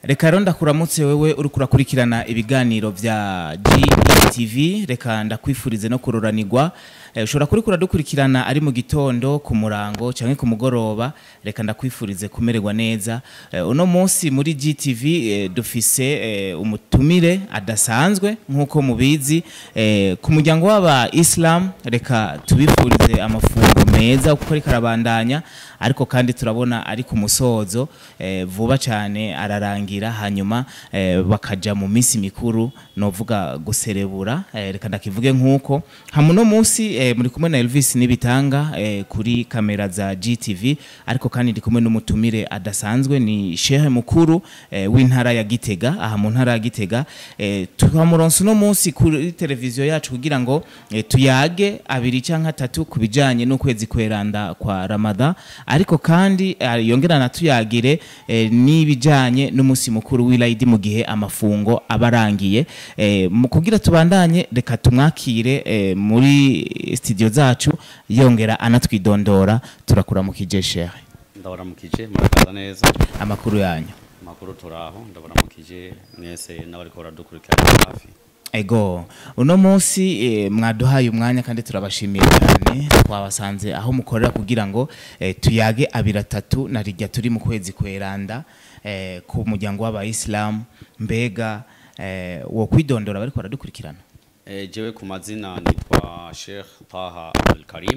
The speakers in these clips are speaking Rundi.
reka rero ndakuramutse wewe uri kurakurikirana ibiganiro vya GTV reka ndakwifurize no kuroranirwa Eh, ushobora kuri kuradukurikirana ari mu gitondo ku murango canke ku mugoroba reka ndakwifurize kumererwa neza Eh, uno munsi muri GTV eh, dufise eh, umutumire adasanzwe nk'uko mubizi eh, ku muryango w'aba Islam reka tubifurize amafungo meza kuko ariko arabandanya ariko kandi turabona ari ku musozo eh, vuba cyane ararangira hanyuma eh, bakaja mu minsi mikuru novuga guserebura eh, reka ndakivuge nk'uko hamuno munsi eh, muri kumwe na Elvis Nibitanga eh, kuri kamera za GTV ariko kandi ndi kumwe n'umutumire adasanzwe ni shehe mukuru eh, w'intara ya Gitega aha mu ntara ya Gitega eh, tuhamuronse uno munsi kuri televiziyo yacu kugira ngo eh, tuyage abiri canke atatu ku bijanye n'ukwezi kweranda kwa Ramadan ariko kandi eh, yongera natuyagire eh, n'ibijanye n'umunsi mukuru w'Eid mu gihe amafungo abarangiye eh, mu kugira tubandanye reka tumwakire eh, muri studio zacu yongera anatwidondora turakuramukije shehe ndabaramukije murakaza neza amakuru yanyu amakuru turaho ndabaramukije mwese n'abariko baradukurikirana hafi Ego, uno munsi eh, mwaduhaye umwanya kandi turabashimiye cyane twabasanze aho mukorera kugira ngo eh, tuyage abiri atatu na rijya turi mu kwezi kweranda eh, ku muryango w'abayisilamu mbega eh, wo kwidondora bariko baradukurikirana e, jewe ku mazina nitwa Sheikh Taha Abdul Karim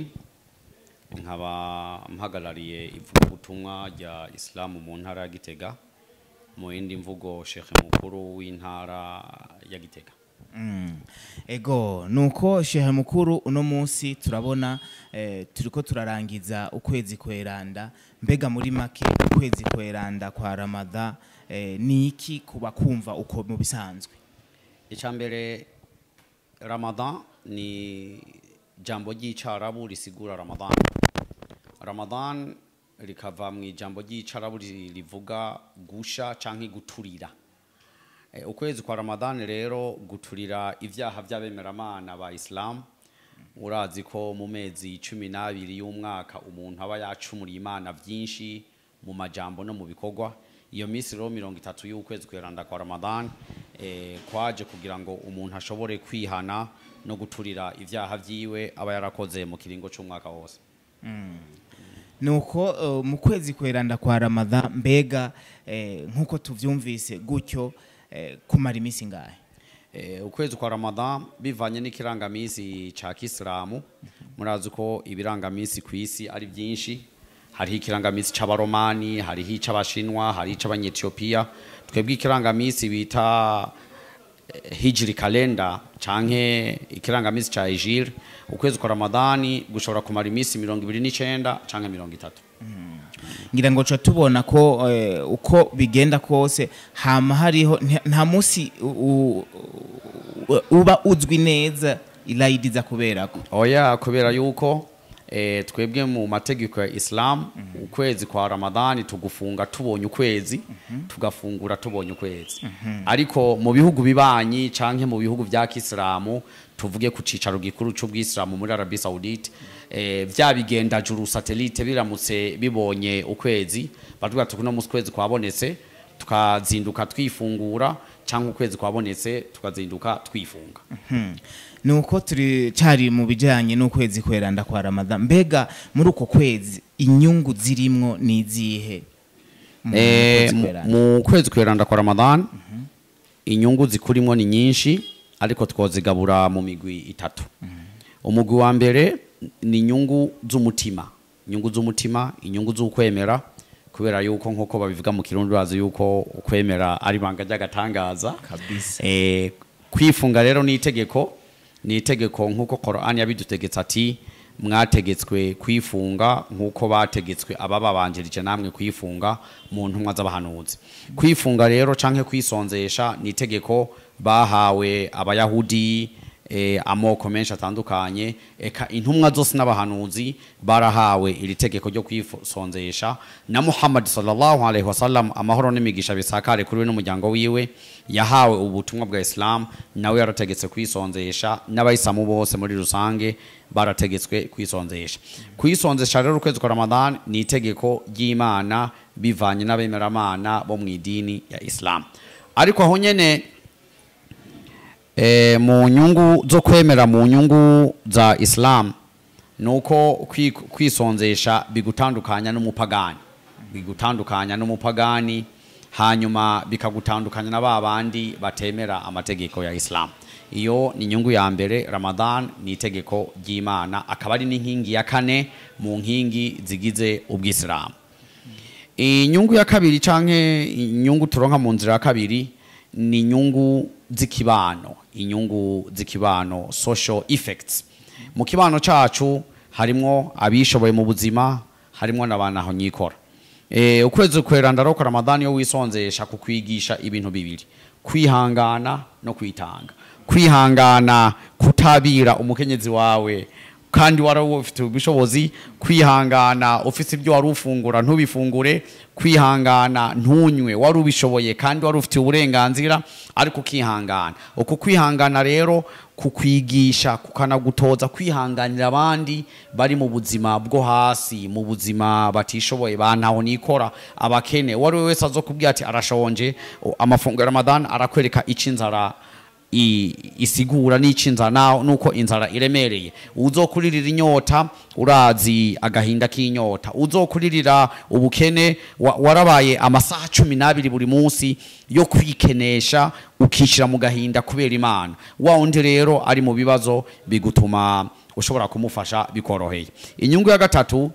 nkaba mpagarariye ivugabutumwa rya Islamu mu ntara ya Gitega mu yindi mvugo Sheikh mukuru w'intara ya Gitega Mm. Ego nuko shehe mukuru uno munsi turabona eh, turiko turarangiza ukwezi kweranda mbega muri make ukwezi kweranda kwa Ramadan eh, ni iki kuba kumva uko mu bisanzwe Icambere Ramadan ni jambo ry'icarabu risigura Ramadan. Ramadan rikava mu ijambo ry'icarabu ri- rivuga gusha canke guturira. E, ukwezi kwa Ramadan rero guturira ivyaha vy'abemeramana ba Islam urazi ko mu mezi cumi n'abiri y'umwaka umuntu aba yacumuriye imana vyinshi mu majambo no mu bikorwa iyo minsi rero mirongo itatu y'ukwezi kweranda kwa Ramadan eh, kwaje kugira ngo umuntu ashobore kwihana no guturira ivyaha vyiwe aba yarakoze mu kiringo c'umwaka wose nuko uh, mu kwezi kweranda kwa Ramadan mbega eh, nkuko tuvyumvise gutyo eh, kumara iminsi ngahe Eh, ukwezi kwa Ramadan bivanye n'ikirangamisi ca Kisilamu murazi ko ibirangamisi ku isi ari byinshi hariho ikirangamisi c'abaromani hariho ic'abashinwa hariho ic'abanyetiyopiya twebwe ikirangamisi bita eh, hijri kalenda canke ikirangamisi ca hijiri ukwezi kwa Ramadani gushobora kumara iminsi mirongo ibiri n'icenda canke mirongo itatu ngira ngo ca tubona ko eh, uko bigenda kose hama hariho nta- nta munsi u- u- u- uba uzwi neza ilayidi za kuberako oya kubera yuko eh, twebwe mu mategeko ya Islam ukwezi kwa Ramadani tugufunga tubonye ukwezi tugafungura tubonye ukwezi ariko mu bihugu bibanyi canke mu bihugu vya Kisilamu tuvuge ku cicaro gikuru c'ubwisilamu muri Arabie Saoudite eh, vya bigenda juru satellite biramutse bibonye ukwezi batubwira tukuno musi kwezi kwabonetse tukazinduka twifungura canke ukwezi kwabonetse tukazinduka twifunga nuko turi cari mu bijanye n'ukwezi kweranda kwa Ramadan mbega muri uko kwezi inyungu zirimwo ni izihe mu Eh, kwezi mu- kweranda? mu kwezi kweranda kwa Ramadan inyungu zikurimwo ni nyinshi ariko twozigabura mu migwi itatu umugwi wa mbere ni inyungu z'umutima inyungu z'umutima inyungu z'ukwemera kubera yuko nk'uko babivuga mu kirundi bazi yuko ukwemera ari ibanga ry'agatangaza Kabisa. Eh, kwifunga rero ni itegeko ni itegeko nk'uko Qur'an yabidutegetse ati mwategetswe kwifunga nk'uko bategetswe abababanjirije namwe kwifunga mu ntumwa z'abahanuzi kwifunga rero canke kwisonzesha ni itegeko bahawe abayahudi eh, amoko menshi atandukanye eka intumwa zose n'abahanuzi barahawe iri tegeko ryo kwisonzesha na Muhammad sallallahu alaihi wasallam amahoro n'imigisha bisakare kuri we n'umuryango wiwe yahawe ubutumwa bwa Islam nawe yarategetse kwisonzesha n'abayisilamu bose muri rusange barategetswe kwisonzesha kwisonzesha rero ukwezi kwa Ramadan ni itegeko ry'Imana bivanye n'abemeramana bo mu idini ya Islam ariko aho nyene eh, mu nyungu zo kwemera mu nyungu za Islam nuko kwi- kwisonzesha bigutandukanya n'umupagani bigutandukanya n'umupagani hanyuma bikagutandukanya na ba bandi batemera amategeko ya Islam iyo ni inyungu ya mbere Ramadan ni itegeko ry'Imana akaba ari n'inkingi ya kane mu nkingi zigize ubwisilamu inyungu ya kabiri canke inyungu turonka mu nzira ya kabiri ni inyungu z'ikibano inyungu z'ikibano social effects mu kibano cacu harimwo abishoboye mu buzima harimwo n'abantu aho nyikora e, ukwezi kweranda roko ramadani yo wisonzesha kukwigisha ibintu bibiri kwihangana no kwitanga kwihangana kutabira umukenyezi wawe kandi wari ufite ubushobozi kwihangana ufite ibyo wari ufungura ntubifungure kwihangana ntunywe wari ubishoboye kandi wari ufite uburenganzira ariko ukihangana uku kwihangana rero kukwigisha kukanagutoza kwihanganira abandi bari mu buzima bwo hasi mu buzima batishoboye bantaho nikora abakene wari we wese azokubwira ati arashonje amafunguro ya Ramadan arakwereka ico inzara i- isigura n'ico inzara nuko inzara iremereye uzokuririra inyota urazi agahinda k'inyota uzokuririra ubukene wa- warabaye amasaha cumi n'abiri buri munsi yo kwikenesha ukishira mu gahinda kubera imana wa undi rero ari mu bibazo bigutuma ushobora kumufasha bikoroheye inyungu ya gatatu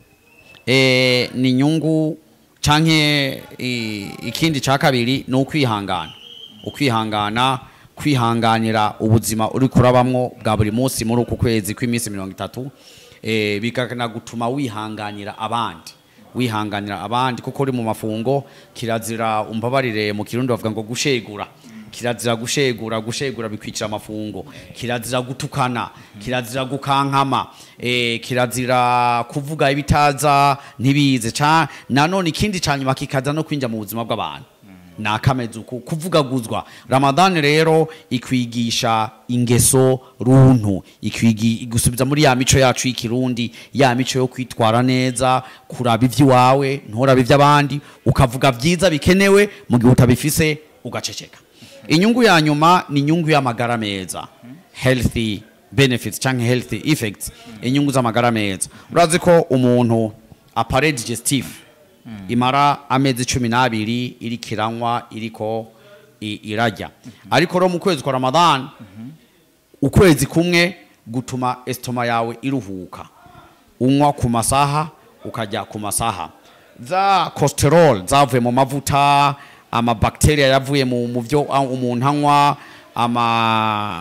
eh, ni inyungu canke i- ikindi ca kabiri ni ukwihangana ukwihangana kwihanganira ubuzima uri kurabamwo bwa buri munsi muri uku kwezi kw'iminsi mirongo itatu eh, bikanagutuma wihanganira abandi wihanganira abandi kuko uri mu mafungo kirazira umbabarire mu kirundi bavuga ngo gushegura kirazira gushegura gushegura bikwicira amafungo kirazira gutukana kirazira gukankama eh, kirazira kuvuga ibitaza ntibize ca nanone ikindi ca nyuma kikaza no kwinjira mu buzima bw'abantu ni akameze uku kuvugaguzwa ramadani rero ikwigisha ingeso runtu ikwigi igusubiza muri ya mico yacu y'ikirundi ya mico yo kwitwara neza kuraba ivy'iwawe nturaba ivy'abandi ukavuga vyiza bikenewe mu gihe utabifise ugaceceka inyungu ya nyuma ni inyungu y'amagara meza healthy benefits canke healthy effects inyungu z'amagara meza urazi ko umuntu appareil digestif imara amezi cumi n'abiri iriko iranywa iriko i- irarya ariko rero mu kwezi kwa ramadan ukwezi kumwe gutuma estoma yawe iruhuka unywa ku masaha ukajya ku masaha za cholesterol zavuye mu mavuta amabacteria yavuye mu mu byo a- umuntu anywa ama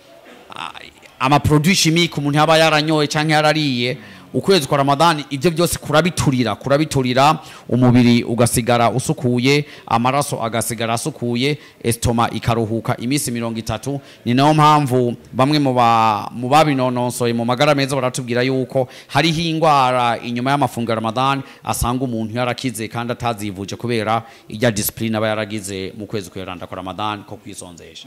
amaproduit chimique umuntu yaba yaranyoye canke yarariye ukwezi kwa ramadani ibyo byose kurabiturira kurabiturira umubiri ugasigara usukuye amaraso agasigara asukuye estoma ikaruhuka iminsi mirongo itatu ni nayo mpamvu bamwe mu ba- mu babinonosoye mu magara meza baratubwira yuko hariho indwara inyuma y'amafunguro ya ramadani asanga umuntu yarakize kandi atazivuje kubera ijya discipline aba yaragize mu kwezi kweranda kwa ramadani ko kwisonzesha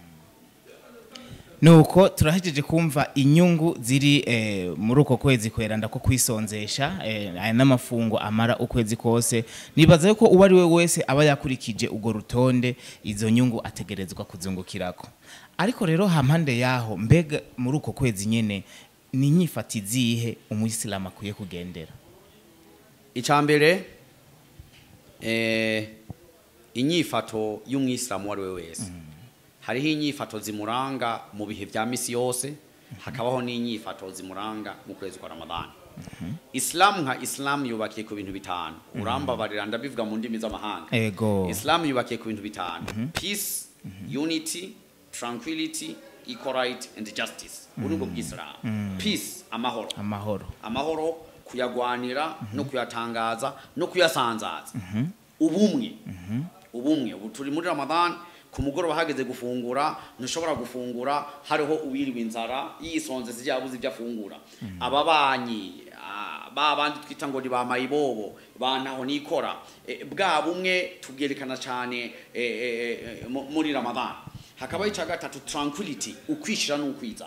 nuko turahejeje kumva inyungu ziri eh, muri uko kwezi kweranda ko kwisonzesha eh, aya n'amafungo amara ukwezi kose nibaza yuko uwo ari we wese aba yakurikije urwo rutonde izo nyungu ategerezwa kuzungukirako ariko rero hampande yaho mbega muri uko kwezi nyene ni inyifata izihe umuyisilamu akwiye kugendera icambere eh, inyifato y'umwisilamu uwo ari we wese hariho inyifato zimuranga mu bihe vya misi yose hakabaho n'inyifato zimuranga mu kwezi kwa ramadani isilamu nka isilamu yubakiye ku bintu bitanu urambabarira ndabivuga mu ndimi z'amahanga ego isilamu yubakiye ku bintu bitanu peace unity tranquility equality and justice ubu ni bwo bw'isilamu peace amahoro amahoro amahoro kuyagwanira no kuyatangaza no kuyasanzaza ubumwe ubumwe ubu turi muri ramadan ku mugoroba hageze gufungura ntushobora gufungura hariho uwiriwe inzara yisonze zijya yabuze ibyo afungura ababanyi ah, ba bandi twita ngo ni ba mayibobo bantaho nikora Eh, bwa bumwe tubwerekana cyane eh, eh, eh, mu- muri ramadan hakabaho icya gatatu tranquility ukwishira n'ukwizana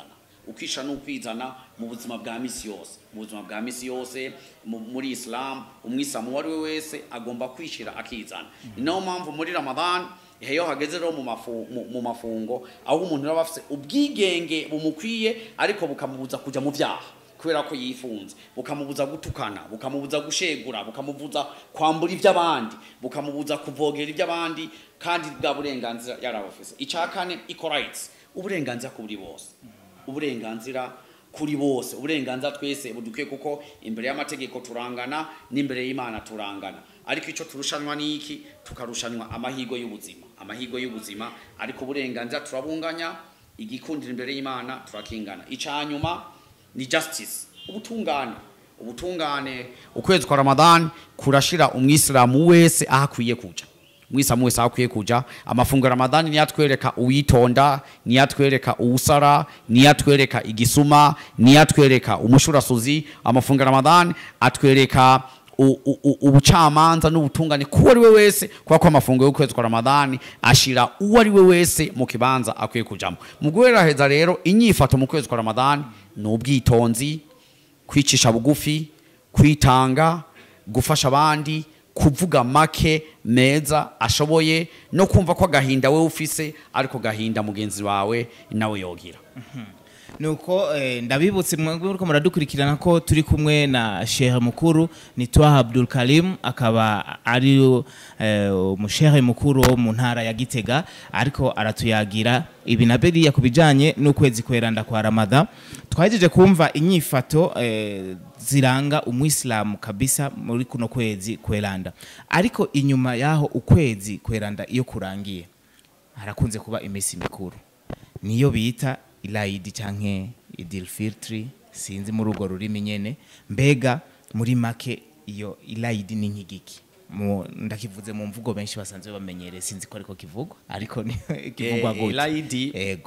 ukisha n'ukwizana mu buzima bwa misi yose mu buzima bwa misi yose mu- muri islam umwisilamu uwo ari we wese agomba kwishira akizana ni nayo mpamvu muri ramadan iyo hageze rero mu mafu- mu- mu mafungo aho umuntu aba afite ubwigenge bumukwiye ariko bukamubuza kujya mu byaha kubera ko yifunze bukamubuza gutukana bukamubuza gushegura bukamubuza kwambura iby'abandi bukamubuza kuvogera iby'abandi kandi bwa burenganzira yarabafise icya kane equal rights uburenganzira kuri bose uburenganzira kuri bose uburenganzira twese budukwiye kuko imbere y'amategeko turangana n'imbere y'imana turangana ariko icyo turushanwa ni iki tukarushanwa amahirwe y'ubuzima amahirwe y'ubuzima ariko uburenganzira turabunganya igikundira imbere y'imana turakingana icya nyuma ni justice ubutungane ubutungane ukwezi kwa ramadan kurashira umwisilamu wese aho akwiye kuja umwisilamu wese aho akwiye kuja amafunguro ya ramadani niyo atwereka uwitonda niyo atwereka uwusara niyo atwereka igisuma niyo atwereka umushurasuzi amafunguro ya ramadani atwereka u- u- u- ubucamanza n'ubutungane k'uwo ari we wese kubera ko amafunguro y'ukwezi kwa ramadani ashira uwo ari we wese mu kibanza akwiye kujamo mu guheraheza rero inyifato mu kwezi kwa ramadani ni ubwitonzi kwicisha bugufi kwitanga gufasha abandi kuvuga make meza ashoboye no kumva ko agahinda we ufise ariko gahinda mugenzi wawe nawe yogira nuko eh, ndabibutse mwebwe muriko muradukurikirana ko turi kumwe na shehe mukuru ni Twaha Abdul Karim akaba ari eh, umushehe mukuru wo mu ntara ya Gitega ariko aratuyagira ibi na beriya kubijanye n'ukwezi kweranda kwa Ramadha twahejeje kumva inyifato eh, ziranga umwisilamu kabisa muri kuno kwezi kweranda ariko inyuma yaho ukwezi kweranda iyo kurangiye harakunze kuba iminsi mikuru niyo bita ilayidi canke idil filtri sinzi muri urwo rurimi nyene mbega muri make iyo ilayidi ni nk'igiki Mu- ndakivuze mu mvugo benshi basanzwe bamenyereye sinzi ko ariko kivugwa ariko ni kivugwa Eh, gute ilayidi ego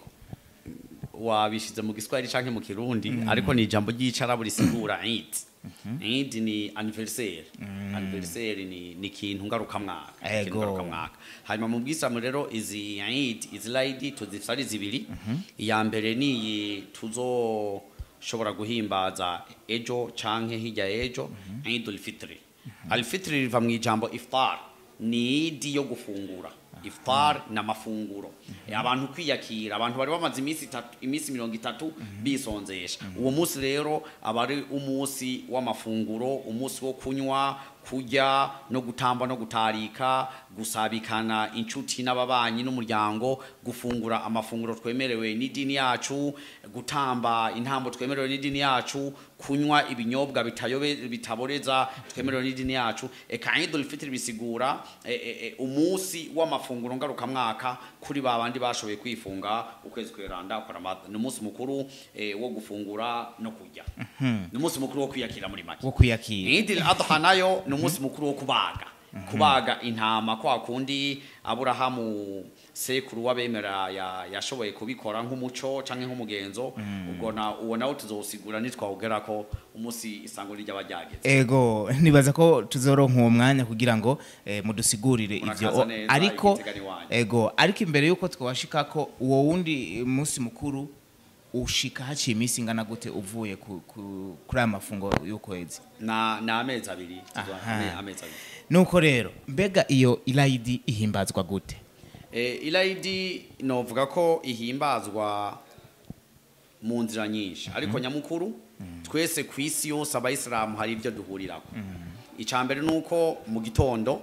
wabishize mu giswahili canke mu kirundi ariko ni ijambo ry'icarabu risigura Eid Eid ni anniversaire anniversaire ni ni ikintu ngarukamwaka Ego. ikintu ngarukamwaka hanyuma mu bwisamu rero izi Eid izi Laidi tuzifite ari zibiri iya mbere ni iyi tuzoshobora guhimbaza ejo canke hirya ejo Eidul Fitri Al Fitri riva mu ijambo iftar ni idi yo gufungura iftar ni amafunguro abantu kwiyakira abantu bari bamaze iminsi itatu iminsi mirongo itatu bisonzesha uwo munsi rero aba ari umunsi w'amafunguro umunsi wo kunywa kurya no gutamba no gutarika gusabikana inshuti n'ababanyi n'umuryango gufungura amafunguro twemerewe n'idini yacu gutamba intambo twemerewe n'idini yacu kunywa ibinyobwa bitayobe bitaboreza twemerewe n'idini yacu eka Eidul Fitr bisigura e, e, e, umunsi w'amafunguro ngarukamwaka kuri ba bandi bashoboye kwifunga ukwezi kweranda kwa Ramadhan ni umunsi mukuru e, wo gufungura no kurya ni umunsi mukuru wo kwiyakira muri make wo kwiyakira Eid al-Adha nayo ni umunsi mukuru wo kubaga kubaga intama kwa kundi Aburahamu sekuru w'abemera ya- yashoboye kubikora nk'umuco canke nk'umugenzo ubwo na uwo nawo tuzosigura nitwawugera ko umunsi isango ry'aba ryageze ego nibaza ko tuzoronka uwo mwanya kugira ngo eh, mudusigurire Murakaza ivyo neza, ariko igitega ni wanyu. ego ariko imbere yuko twashika ko uwo wundi munsi mukuru ushika haciye iminsi ingana gute uvuye ku- ku- kuri aya mafungo y'ukwezi na na amezi abiri tuzoba- Aha. ame- amezi abiri nuko rero mbega iyo ilayidi ihimbazwa gute e, ilayidi novuga ko ihimbazwa mu nzira nyinshi ariko nyamukuru twese ku isi yose abayisilamu hari ibyo duhurirako icya mbere ni uko mu gitondo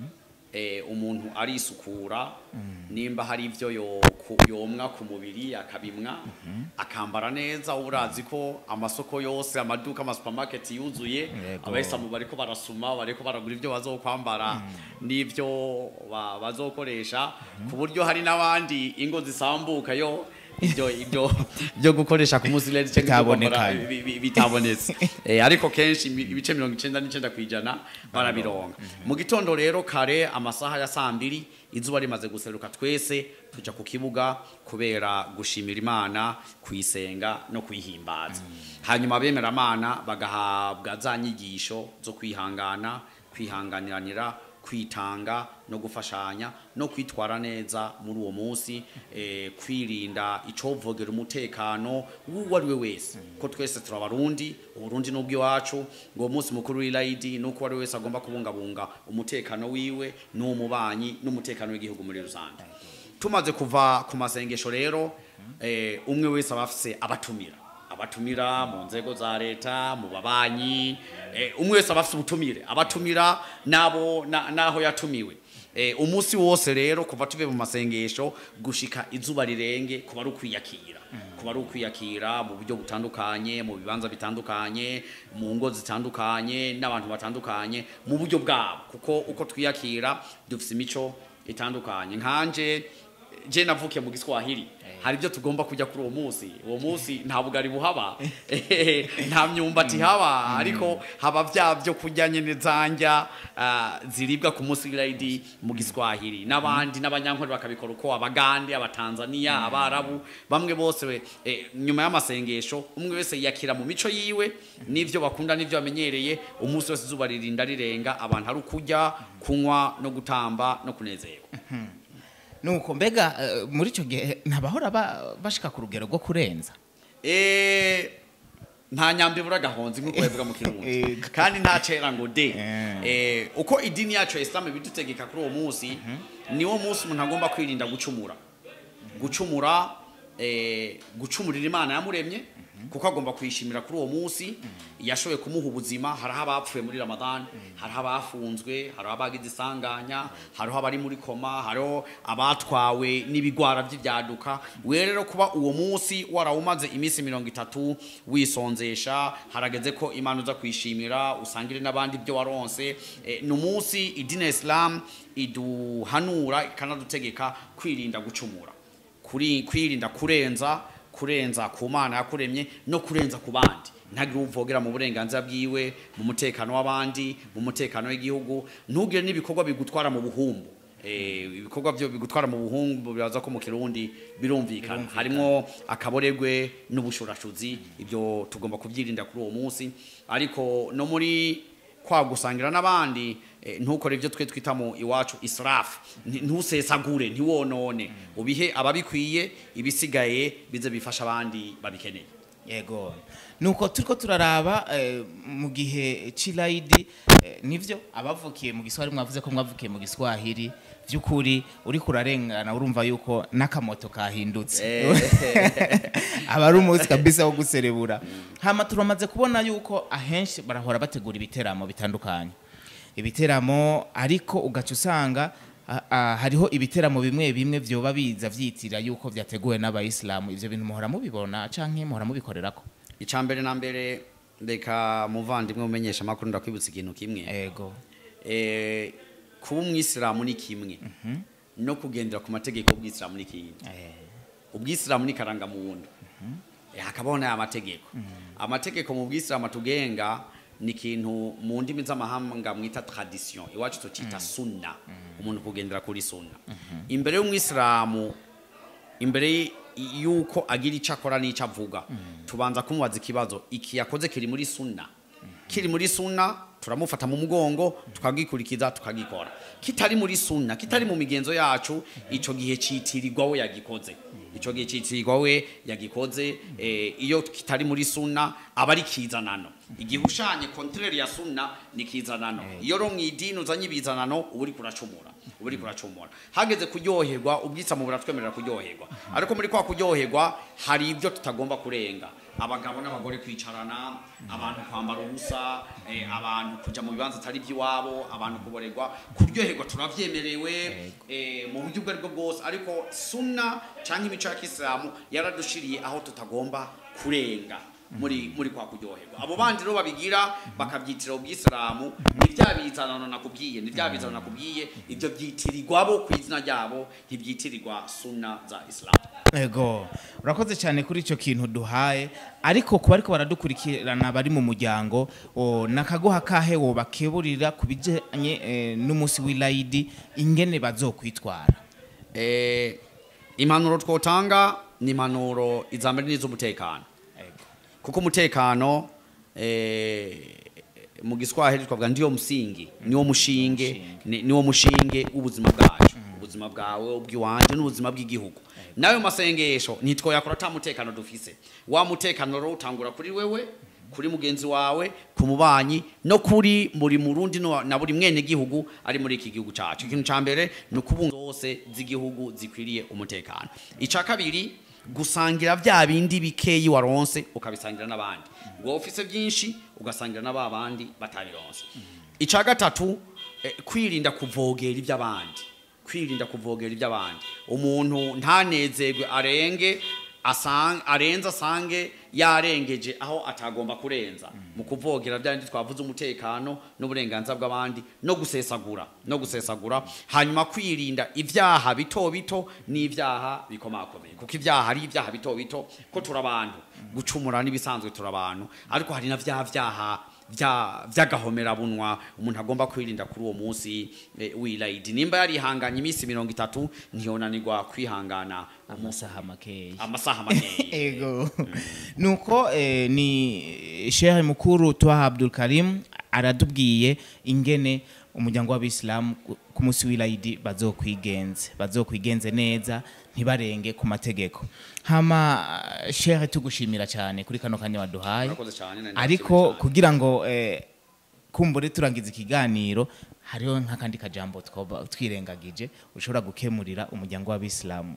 eh, umuntu arisukura nimba hari ibyo yo- ku- yomwa ku mubiri akabimwa akambara neza uba urazi ko amasoko yose amaduka amasupamaketi yuzuye Yego. abayisilamu bariko barasuma bariko baragura ibyo bazokwambara n'ibyo ba- bazokoresha ku buryo hari n'abandi ingo zisambuka yo ibyo ibyo byo gukoresha ku munsi rero cyangwa ibyo Bitaboneka. kwambara bi- bi- bitabonetse Eh, ariko kenshi ibi- ibice mirongo icenda n'icenda kw'ijana barabironga mu gitondo rero kare amasaha ya saa mbiri izuba rimaze guseruka twese tuja ku kibuga kubera gushimira imana kuyisenga no kuyihimbaza hanyuma abemeramana bagahabwa za nyigisho zo kwihangana kwihanganiranira kwitanga no gufashanya no kwitwara neza muri uwo munsi eh, kwirinda icovogera umutekano w'uwo ari we wese ko twese turi abarundi uburundi n'ubw'iwacu ngo uwo munsi mukuru w'irayidi nuko uwo ari we wese agomba kubungabunga umutekano wiwe n'umubanyi n'umutekano w'igihugu muri rusange tumaze kuva ku masengesho rero eh, umwe wese aba afise abatumira abatumira mu nzego za leta mu babanyi eh, umwe wese aba afise ubutumire abatumira nabo na- naho yatumiwe eh, umunsi wose rero kuva tuve mu masengesho gushika izuba rirenge kuba ari ukwiyakira kuba ari ukwiyakira mu buryo butandukanye mu bibanza bitandukanye mu ngo zitandukanye n'abantu batandukanye mu buryo bwabo kuko uko twiyakira dufise imico itandukanye nkanje je navukiye mu giswahili hari ibyo tugomba kujya kuri uwo munsi uwo munsi nta bugari buhaba nta myumbati haba ariko haba bya byo kurya nyine zanja ah, ziribwa ku munsi w'irayidi mu giswahili n'abandi n'abanyankore bakabikora uko abagande abatanzania abarabu bamwe bose we, eh, nyuma y'amasengesho umwe wese yiyakira mu mico yiwe n'ivyo bakunda n'ivyo bamenyereye umunsi wese izuba ririnda rirenga abantu ari ukurya kunywa no gutamba no kunezerwa nuko mbega eh, muri icyo gihe ntabahora ba- bashika ku rugero rwo kurenza Eh, nta nyambi ibura agahonzi nk'uko babivuga mu kirundi Ego. kandi nta cera ngo de Eh. Eh, uko idini yacu ya isilamu ibidutegeka kuri uwo munsi niwo munsi umuntu agomba kwirinda gucumura gucumura eh, gucumurira imana yamuremye kuko agomba kuyishimira kuri uwo munsi yashoboye kumuha ubuzima hariho abapfuye muri ramadani hariho abafunzwe hariho abagize isanganya hariho abari muri koma hariho abatwawe n'ibigwara by'ibyaduka we rero kuba uwo munsi warawumaze iminsi mirongo itatu wisonzesha harageze ko imana uza kwishimira usangire n'abandi ibyo waronse Eh, ni umunsi idini ya isilamu iduhanura ikanadutegeka kwirinda gucumura kuri kwirinda kurenza kurenza ku mana yakuremye no kurenza ku bandi ntagire uvogera mu burenganzira bwiwe mu mutekano w'abandi mu mutekano w'igihugu ntugire n'ibikorwa bigutwara mu buhumbu Eh, ibikorwa byo bigutwara mu buhumbu biraza ko mu kirundi birumvikana harimo akaboregwe n'ubushurashuzi ibyo tugomba kubyirinda kuri uwo munsi ariko no muri kwa gusangira n'abandi eh, ntukore ibyo twe twita mu iwacu israfu Nti- ntusesagure ntiwonone ubihe ababikwiye ibisigaye bize bifasha abandi babikeneye yego nuko turiko turaraba eh, mu gihe c'irayidi eh, nivyo abavukiye mu giswahili mwavuze ko mwavukiye mu giswahili vy'ukuri uriko urarengana urumva yuko n'akamoto kahindutse aba ari umunsi kabisa wo guserebura hama turamaze kubona yuko ahenshi barahora bategura ibiteramo bitandukanye ibiteramo ariko ugaca usanga ah, ah, hariho ibiteramo bimwe bimwe vyoba biza vyitira yuko vyateguwe n'abayisilamu ivyo bintu muhora mubibona canke muhora mubikorerako icya mbere na mbere reka muvandimwe umenyesha amakuru ndakwibutsa ikintu kimwe ego Eh, kuba umwisilamu ni kimwe no kugendera ku mategeko y'ubwisilamu ni ikindi Eh, ubwisilamu ni karangamuntu Eh, hakabaho n'aya mategeko amategeko mu bwisilamu atugenga ni ikintu mu ndimi z'amahanga mwita tradition iwacu tucita sunna umuntu kugendera kuri sunna imbere y'umwisilamu imbere y- y'uko agira icyo akora n'icyo avuga tubanza kumubaza ikibazo iki yakoze kiri muri sunna kiri muri sunna turamufata mu mugongo tukagikurikiza tukagikora kitari muri sunna kitari mu migenzo yacu icyo gihe citirirwa we yagikoze icyo gihe citirirwa we yagikoze eh, iyo kitari muri sunna aba ari kizanano igihe ushanye kontrere ya sunna ni kizanano iyo ro mu idini uzanye ibizanano uba uri kuracumura uba uri kuracumura hageze kuryoherwa ubwisamu buratwemerera kuryoherwa ariko muri kwa kuryoherwa hari ibyo tutagomba kurenga abagabo n'abagore kwicarana abantu kwambara ubusa eh, abantu kuja mu bibanza atari iby'iwabo abantu kuborerwa kuryoherwa turavyemerewe eh, mu buryo ubwo aribwo bwose ariko sunna canke imico ya kisilamu yaradushiriye aho tutagomba kurenga muri muri kwa kuryoherwa abo bandi rero babigira bakabyitira ubwisilamu ni bya bizanano nakubwiye ni bya bizanano nakubwiye ibyo byitirirwa bo ku izina ryabo ntibyitirirwa sunna za isilamu ego urakoze cyane kuri icyo kintu duhaye ariko kuba ariko baradukurikirana bari mu muryango o, nakaguha kahe wo bakeburira ku bijanye eh, n'umunsi w'irayidi ingene bazokwitwara Eh, impanuro twotanga ni impanuro iza mbere n'iz'umutekano ego kuko umutekano eh, mu giswahili twavuga ndiyo msingi niwo mushinge ni- niwo mushinge w'ubuzima bwacu ubuzima bwawe ubw'iwanje n'ubuzima bw'igihugu nayo masengesho ntitwoyakora ata mutekano dufise wa mutekano rero utangura kuri wewe kuri mugenzi wawe ku mubanyi no kuri buri murundi no- na buri mwene gihugu ari muri iki gihugu cacu ikintu ca mbere ni ukubunga zose z'igihugu zikwiriye umutekano ica kabiri gusangira vya bindi bikeyi waronse ukabisangira n'abandi wowe ufise byinshi ugasangira n'aba bandi batabironse ica gatatu eh, kwirinda kuvogera iby'abandi kwirinda kuvogera iby'abandi umuntu ntanezerwe arenge asang, arenze asange yarengeje aho atagomba kurenza mu kuvogera bya bindi twavuze umutekano n'uburenganzira bw'abandi no gusesagura no gusesagura hanyuma kwirinda ibyaha bito bito n'ibyaha bikomakomeye kuko ibyaha ari ibyaha bito bito ko turi abantu gucumura n'ibisanzwe turi abantu ariko hari na vya vyaha vya vy'agahomerabunwa umuntu agomba kwirinda kuri uwo munsi eh, w'irayidi nimba yarihanganye iminsi mirongo itatu ntiyonanirwa kwihangana amasaha makeya amasaha makeya ego nuko eh, ni shehe mukuru twaha abdul karim aratubwiye ingene umuryango w'abisilamu ku- ku munsi w'irayidi bazokwigenze bazokwigenze neza ntibarenge ku mategeko hama eh, shehe tugushimira cyane kuri kano kanya waduhaye Murakoze cyane, nari ariko ndabashimiye cyane. kugira ngo eh, kumbure turangiza ikiganiro hariho nk'akandi kajambo twoba twirengagije ushobora gukemurira umuryango w'abisilamu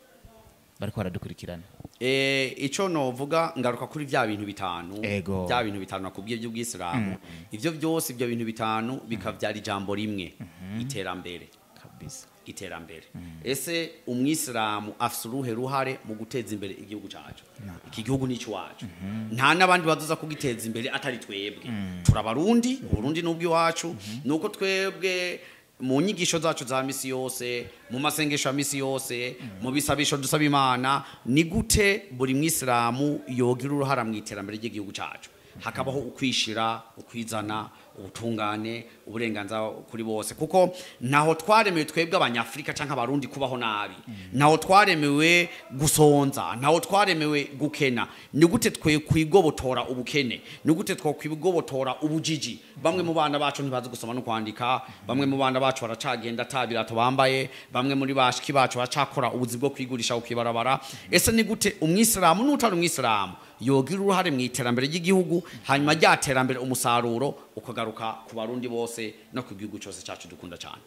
bariko baradukurikirana Eh, ico novuga ngaruka kuri vya bintu bitanu Ego. vya bintu bitanu nakubwiye by'ubwisilamu ivyo byose ibyo bintu bitanu bikavyara ijambo rimwe iterambere kabisa iterambere ese umwisilamu afise uruhe ruhare mu guteza imbere igihugu cacu iki gihugu ni iwacu nta n'abandi bazoza kugiteza imbere atari twebwe turabarundi uburundi n'ubw'iwacu ni uko twebwe mu nyigisho zacu za misi yose mu masengesho ya misi yose mu bisabisho dusaba imana ni gute buri mwisilamu yogira uruhara mu iterambere ry'igihugu cacu hakabaho ukwishira ukwizana ubutungane uburenganzira kuri bose kuko ntaho twaremewe twebwe abanyafurika cyangwa abarundi kubaho nabi ntaho twaremewe gusonza ntaho twaremewe gukena ni gute twe kwigobotora ubukene ni gute two kwigobotora ubujiji bamwe mu bana bacu ntibazi gusoma no kwandika bamwe mu bana bacu baracagenda ata birato bambaye bamwe muri bashiki bacu baracakora ubuzi bwo kwigurisha ukibarabara ese ni gute umwisilamu n'utari umwisilamu yogira uruhare mu iterambere ry'igihugu hanyuma rya terambere umusaruro ukagaruka ku barundi bose no ku gihugu cyose cyacu dukunda cyane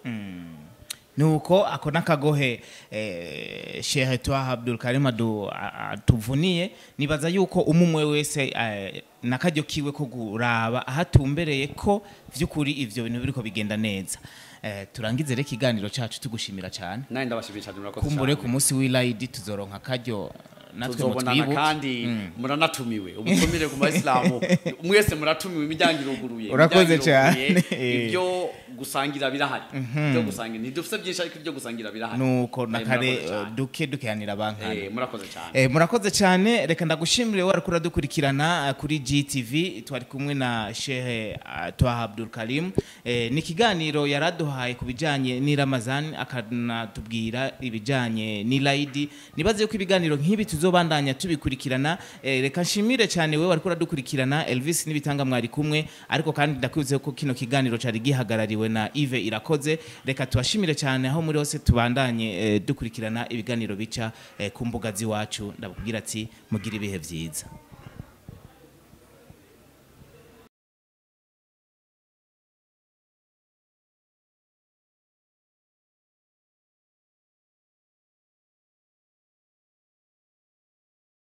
nuko ako nakagohe eh, shehe twaha abdul karim adu- a- atuvuniye nibaza yuko umumwe wese eh, nakaryo kiwe ko kuraba ahatumbereye ko vy'ukuri ivyo bintu biriko bigenda neza eh, turangize rero ikiganiro cacu tugushimira cyane nawe ndabashimiye cyane murakoze kumbure cyane ku munsi w'irayidi tuzoronka akaryo natwe tuzobonana mutwibuke kandi muranatumiwe ubutumire ku bayisilamu mwese muratumiwe imiryango iruguruye Urakoze imiryango iruguruye. cyane. ibyo gusangira birahari ibyo gusangira ntidufite byinshi ariko ibyo gusangira birahari nuko Eh, nakare murakoze cyane. eh, duke dukehanira bankana Eh, murakoze cyane Eh, murakoze cyane reka ndagushimire wari kura dukurikirana eh, kuri GTV twari kumwe na Shehe eh, Twaha Abdul Karim eh, ni ikiganiro yaraduhaye ku bijanye n'iramazani akanatubwira ibijanye n'irayidi nibaze yuko ibiganiro nk'ibi tuzobandanya tubikurikirana eh, reka nshimire cyane wewe wari kura dukurikirana Elvis n'ibitanga mwari kumwe ariko kandi ndakwibutse ko kino kiganiro cari gihagarariwe na Yves Irakoze reka tubashimire cyane aho muri hose tubandanye eh, dukurikirana ibiganiro bica eh, ku mbuga z'iwacu ndababwira ati mugire ibihe byiza